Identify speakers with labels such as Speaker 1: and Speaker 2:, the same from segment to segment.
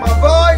Speaker 1: sharma boy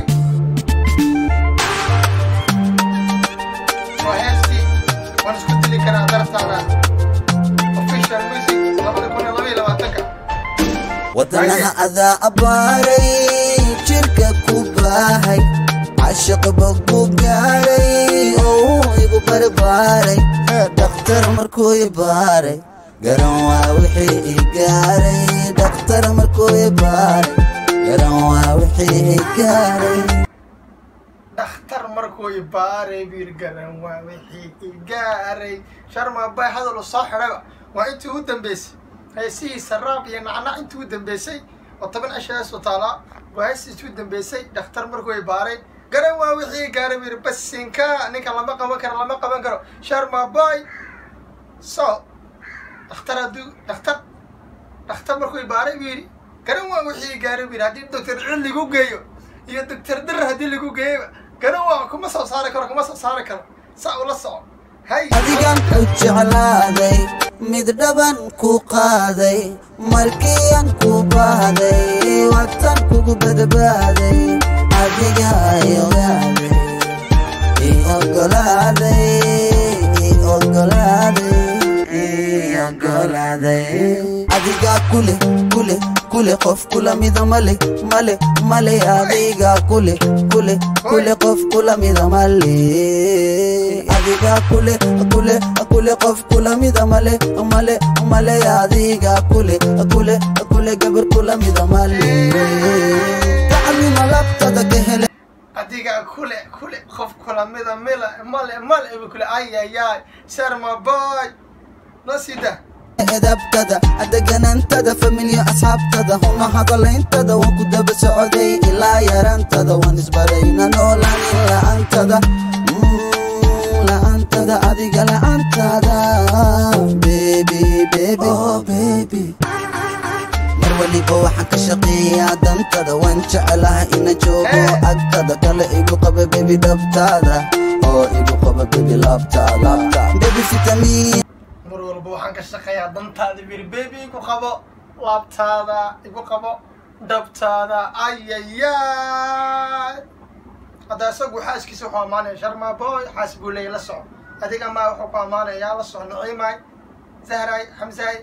Speaker 1: waa heestii waan isku dili karaa dartaada official music labada kun iyo laba iyo labaatanka
Speaker 2: wadanaha adaa abbaaray jirka ku baahay cashiq bogbu gaaray oo igu barbaaray dhakhtar markuu i baaray garan waa wixii i gaaray dhakhtar markuu i baaray garan waa wixii i gaaray
Speaker 1: dhakhtar markuu i baaray biir garan waa wixii i gaaray sharma bay hadal u soo xidhayba waa intii u dambeysay heesihiisa raab iyo nacnac intii u dambeysay oo toban cisho hees u taalaa waa heestiisii u dambeysay dhakhtar markuu i baaray garan waa wixii i gaaray biir basinka ninka lama qaban karo lama qaban karo sharma boy so dhakhtar hadduu dhakhtar dhakhtar markuu i baaray buu yidhi garan waa wixii i gaaray buu yidhi haddii doctor cil lagu geeyo iyo doctor dir haddii lagu geeyaba garan waa kuma soo saari karo kuma soo saari karo saa ula soco hay
Speaker 2: adigan ku jeclaaday mid dhaban ku qaaday markiyan ku baahday watan kugu badbaaday adiga i ogaaday i ogolaaday i ogolaaday i ogolaaday adiga kule kule kule qof kula mida male male male adiga kule kule kule qof kula mida male adiga kule kule kule qof kula mida male male male adiga kule kule kule gabar kula mida male gacmima labtada ka hele
Speaker 1: adiga kule kule qof kula mida mila male male ibu kule ayayay sharma boy noo sii daa
Speaker 2: edabtada deganantada familya asxaabtada huna hadalayntada waan ku daba socday ilaa yarantada waan isbarayna noolaanin la'aantada Mm, la'aantada adiga la'aantada baby baby oh baby mar waliba waxaan ka shaqeeyaa dantada waan jeclaha ina joogo agtada kale igu qaba bebi dhabtaada oo igu qaba bebi labtaada bebi fitamiin
Speaker 1: mar walba waxaan ka shaqeeyaa dantaada bir bebi igu qabo laabtaada igu qabo dhabtaada ayayay hadda isagu xaaskiisa wuxuu ammaanaya sharma boy xaas buu leeyahy la soco adiga maa wuxuu ku ammaanayaa la soco naciimay zahray xamsaay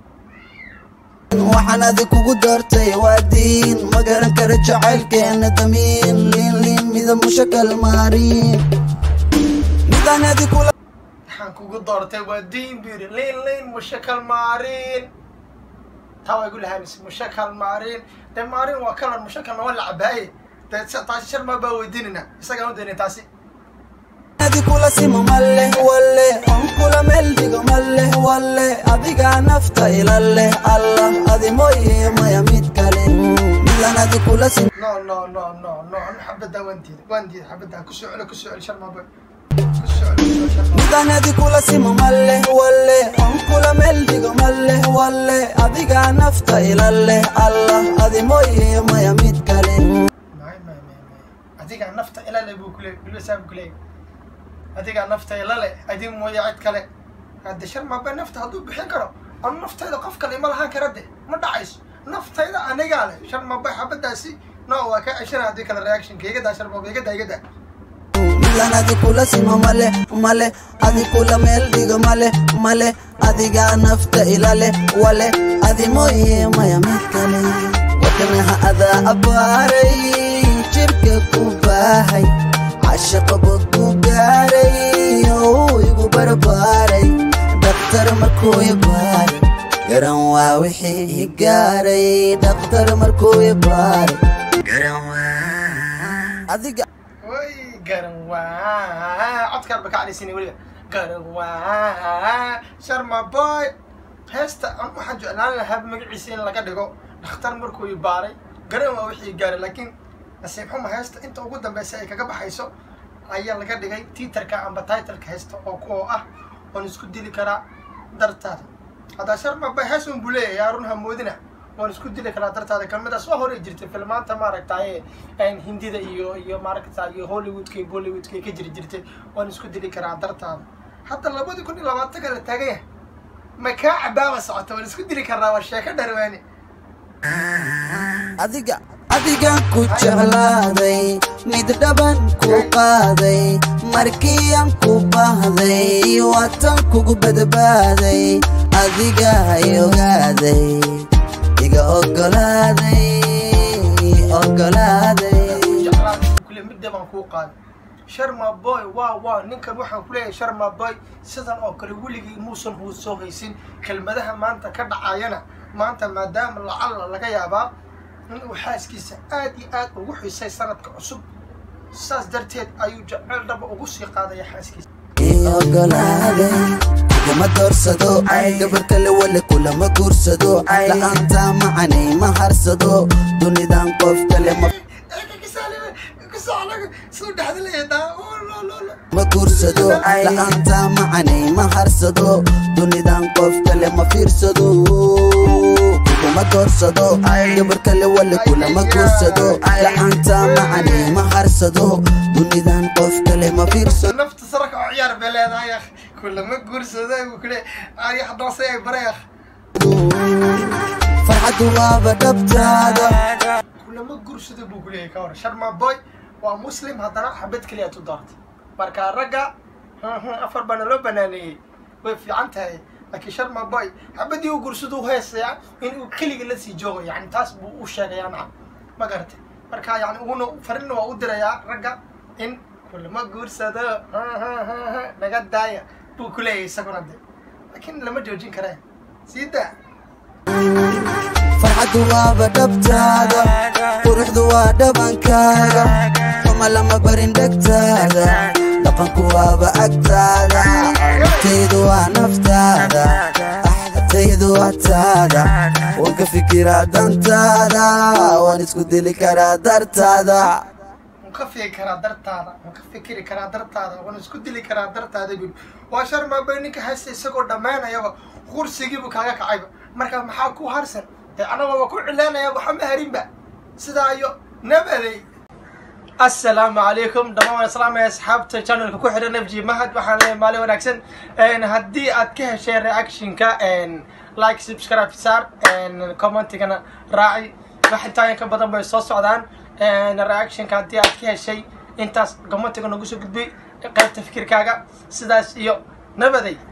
Speaker 2: waxaan adi kugu doortay waa diin ma garan kara jacaylkeena damiin liin liin mida mushakal maarin midaan adi kula
Speaker 1: waxaan kugu doortay waa diin buu yidhi liin liin mushakal maarin taa waa igu lahaamis mushakal maarin dee maarin waa kalar mushakalna waa la cabaaye dee sa- taasi sharma baa weydiinayna isagaan u daynay taasi
Speaker 2: adi kula simo male wale on kula meel dhigo male wale adigaa nafta ila leh allah adi mooye maya mid kale midaan adi kula simo
Speaker 1: no no no no no anu xabaddaa waan diiday waan diiday xabaddaa ku soo celo ku soo celi sharma boy ku soo celi ku soo celi sharma
Speaker 2: midaan adi kula simo male wale on kula meel dhigo male wale adigaa nafta ila leh allah adi mooye maya mid kale
Speaker 1: may may may may adigaa nafta ila le buu kuleeyay bilbasaa buu kuleeyay adigaa nafta ila le adi mooye cid kale hadde sharma boy nafta hadduu bixin karo anu naftayda qof kale ima lahaan kara de ma dhacayso naftayda anigaa leh sharma boy xabaddaasi no waa ka ceshana haddii kale reactionka iga daa sharma boy iga daa iga daa
Speaker 2: milan adi kula simo male male adi kula meel dhigo male male adigaa nafta ilale wale adi mooye maya mid kale wadanaha adaa abbaaray jirka ku baahay cashaqa bog ku gaaray oo igu barbaaray dhakhtar markuu i baaray garan waa wixii i gaaray dhakhtar markuu i baaray garan waa adiga
Speaker 1: way garan waa codkaan ba ka cadhaysina weliba garan waa sharma boy heesta an waxaan jeclaan lahaa magaciisa in laga dhigo dhakhtar markuu i baaray garan waa wixii gaaray laakiin nasiib xuma heesta inta ugu dambeysa ay kaga baxayso ayaa laga dhigay tiitarka amba titleka heesta oo kuwa ah oon isku dili karaa dartaada haddaa sharma boy hees un buu leeyahay yaa run hamoodina waan isku dili karaa dartaada kelmadaas waa hore jirtay filmaanta maaragtaye hindida iyo iyo maaragta iyo hollywoodka iyo bollywoodka ay ka jiri jirtay waan isku dili karaa dartaada hadda labadii kun iyo labaatanka la taagan yahay ma kaa cabaaba socota waan isku dili karnaa waa sheeko dharwaani
Speaker 2: adiga adigan ku jeclaaday mid dhaban ku qaaday markiian ku baahday waatan kugu badbaaday adiga hay ogaaday iga ogolaaday ogolaaday
Speaker 1: kule midda baan kuu qaaday sharma boy waa waa ninkan waxaan ku leeyahay sharma boy sidan oo kale weligii muusan huu soo haysin kelmadaha maanta ka dhacayana maanta maadaama lacalla laga yaabaa in uu xaaskiisa aad iyo aad ugu xiisay sanadka cusub saas darteed ayuu jecel dhaba ugu sii qaadaya xaaskiisa
Speaker 2: ogolaaday kuguma doorsado gabar kale wale kulama guursado la'aanta macanay ma harsado dunidan qof kale ma ma guursado la'aanta macanay ma harsado dunidan qof kale ma fiirsado kuguma doorsado gabar kale wale kulama guursado la'aanta macanay ma harsado dunidan qof kale ma fiirsado
Speaker 1: nafta saraka oo ciyaar bay leedahay akh kulama guursada buu kule ay haddase ay baray akh
Speaker 2: farxaddu waaba dhabtaada
Speaker 1: kulama guursada buu kuleeyahay ka hor sharma boy waa muslim haddana xabad keliya tu doortay marka ragga afar bana loo banaaneeyey way fiican tahay laakiin sharma boy xabadii u guursada u heesaya in uu keliga la sii joogo yani taas buu u sheegayaa naca ma garatay marka yani uguna farinna waa u dirayaa ragga in kulama guursado naga daaya buu ku leeyahay isaguna de laakiin lama joojin karee sii daa
Speaker 2: farxaddu waaba dhabtaada quruxdu waa dhabankaaga xuma lama barin dhegtaada dhaqanku waaba agtaada taydu waa naftaada taydu waa taada waan ka fikiraa dantaada waan isku dili karaa dartaada
Speaker 1: waan ka fiki karaa dartaada waan ka fikiri karaa dartaada waan isku dili karaa dartaada bul waa sharmabay ninka haysta isagoo dhammaanayaba kursigiibu kaaga kacayba marka maxaa ku harsan dee anagooba ku cilaanaya waxa ma harinba sidaa iyo nabaday assalaamu calaykum dhammaan waan islaamaya asxaabta channelka ku xidhan f g mahad waxaan leeyahay maalin wanaagsan haddii aad ka heshay reactionka like subscribe saar commentigana raaci wax intaa ka badan bay soo socdaan reactionka haddii aad ka heshay intaas commentiga nagu soo gudbay qaybta fikirkaaga sidaas iyo nabaday